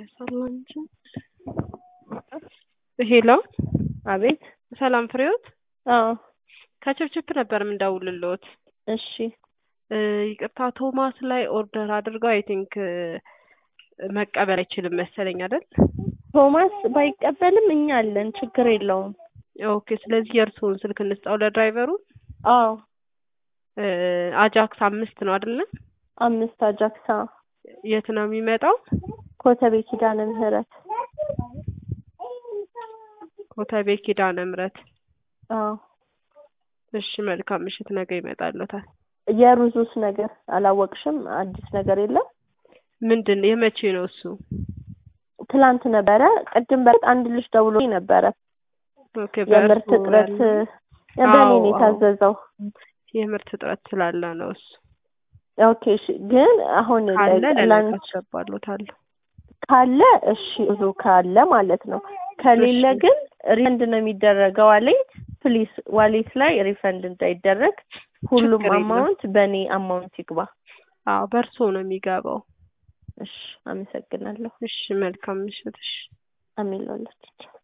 ያሳላንች ሄሎ አቤት ሰላም ፍሬዎት አዎ ከችፕችፕ ነበር የምንደውልልዎት እሺ እ ይቅርታ ቶማስ ላይ ኦርደር አድርገው አይ ቲንክ መቀበል አይችልም መሰለኝ አይደል ቶማስ ባይቀበልም እኛ አለን ችግር የለውም ኦኬ ስለዚህ የእርስዎን ስልክ እንስጠው ለድራይቨሩ አዎ እ አጃክስ አምስት ነው አይደለ አምስት አጃክሳ የት ነው የሚመጣው ኮተቤ ኪዳነ ምህረት ኮተቤ ኪዳነ ምህረት አዎ እሺ መልካም ምሽት ነገ ይመጣልዎታል የሩዙስ ነገር አላወቅሽም አዲስ ነገር የለም ምንድን የመቼ ነው እሱ ትላንት ነበረ ቅድም በፊት አንድ ልጅ ደውሎ ነበረ ኦኬ የምርት በእርስዎ እጥረት ያለ- በእኔ አዎ፣ ነው አዎ። የታዘዘው የምርት እጥረት ስላለ ነው እሱ ኦኬ እሺ ግን አሁን ካለ ለነገ ላንች አስገባልዎታለሁ ካለ እሺ ብዙ ካለ ማለት ነው ከሌለ እሺ። ግን ሪፈንድ ነው የሚደረገው ዋሌት ፕሊስ ዋሌት ላይ ሪፈንድ እንዳይደረግ ሁሉም ችግር የለም። አማውንት በእኔ አማውንት ይግባ አዎ በእርስዎ ነው የሚገባው እሺ አመሰግናለሁ እሺ መልካም ምሽት እሺ አሜን ላላችሁ